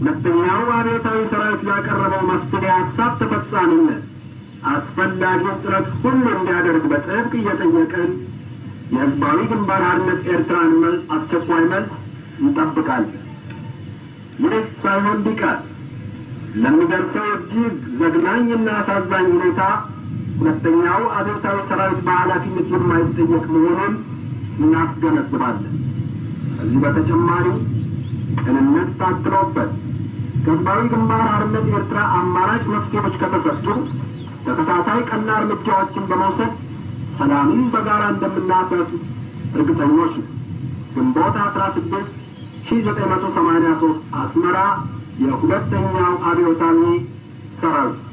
ሁለተኛው አብዮታዊ ሰራዊት ያቀረበው መፍትሄ ሀሳብ ተፈጻሚነት አስፈላጊውን ጥረት ሁሉ እንዲያደርግ በጥብቅ እየጠየቅን የህዝባዊ ግንባር ሓርነት ኤርትራን መልስ አስቸኳይ መልስ እንጠብቃለን። ይህ ሳይሆን ቢቀር ለሚደርሰው እጅግ ዘግናኝና አሳዛኝ ሁኔታ ሁለተኛው አብዮታዊ ሰራዊት በኃላፊነት የማይጠየቅ መሆኑን እናስገነዝባለን። ከዚህ በተጨማሪ ቅንነት ታክሎበት ከህዝባዊ ግንባር ሓርነት ኤርትራ አማራጭ መፍትሄዎች ከተሰጡ ተከታታይ ቀና እርምጃዎችን በመውሰድ ሰላምን በጋራ እንደምናሰፍ እርግጠኞች ነው። ግንቦት አስራ ስድስት ሺ ዘጠኝ መቶ ሰማኒያ ሶስት አስመራ የሁለተኛው አብዮታዊ ሰራዊት